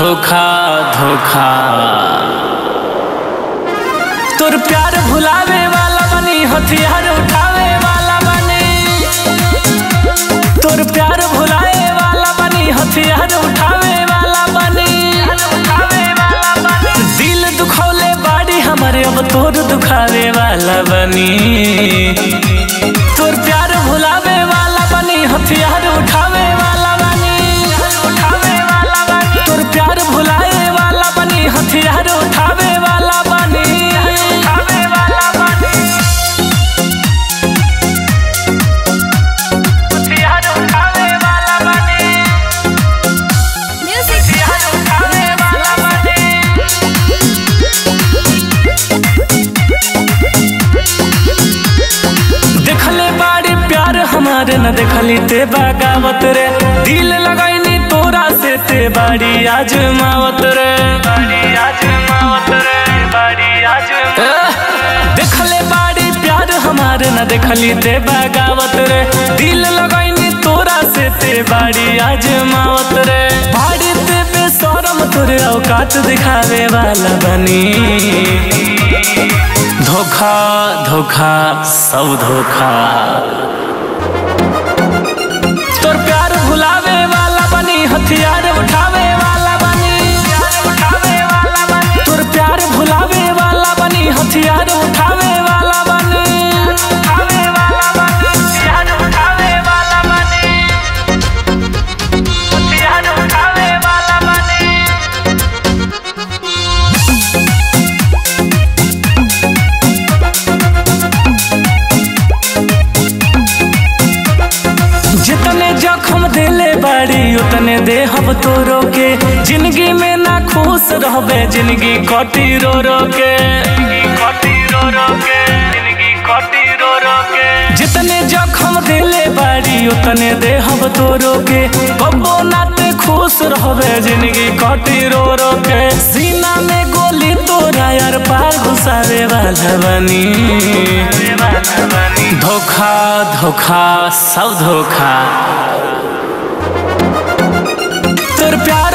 धोखा धोखा तोर प्यार भुलावे वाला बनी हथियार उठावे वाला बनी तोर प्यार भुलाए वाला बनी हथियार उठावे वाला बनी दिल दुखौले बाड़ी हमारे अब तोर दुखावे वाला बनी तोर प्यार भुलावे वाला बनी हथियार उठावे वाला बनी उठावे वाला बनी तोर प्यार भुलाए वाला बनी हथियार उठावे वाला बनी उठावे वाला बनी हथियार उठावे वाला बनी Music. हथियार उठावे वाला बनी देखले बाड़ी प्यार हमारे न देखली ते बगावत रे दिल लगाईनी तोरा से ते बाड़ी आजमावत रे बाड़ी आजमावत रे बाड़ी आजमावत देखले बाड़ी प्यार हमारे न देखली ते बगावत रे दिल लगाईनी तोरा से ते बाड़ी आजमावत रे बाड़ी ते बेशरम तोरे औकात दिखावे वाला बनी धोखा धोखा सब धोखा तोर प्यार भुलावे वाला बनी हथियार उठावे वाला बनी तोर प्यार भुलावे वाला बनी हथियार उठावे वाला बनी हथियार उठावे वाला बनी हथियार उठावे वाला बनी जितने जख्म दिले बाड़ी उतने देहब तोरो के जिंदगी में ना खुश रहबे जिंदगी कटी रो रो के जितने जख्म दिले बाड़ी उतने देहब तोरो के कबो नाते खुश रहबे जिंदगी कटी रो रो के सीना में गोली तोरा यार पार घुसावे वाला बनी धोखा धोखा सब धोखा तोर प्यार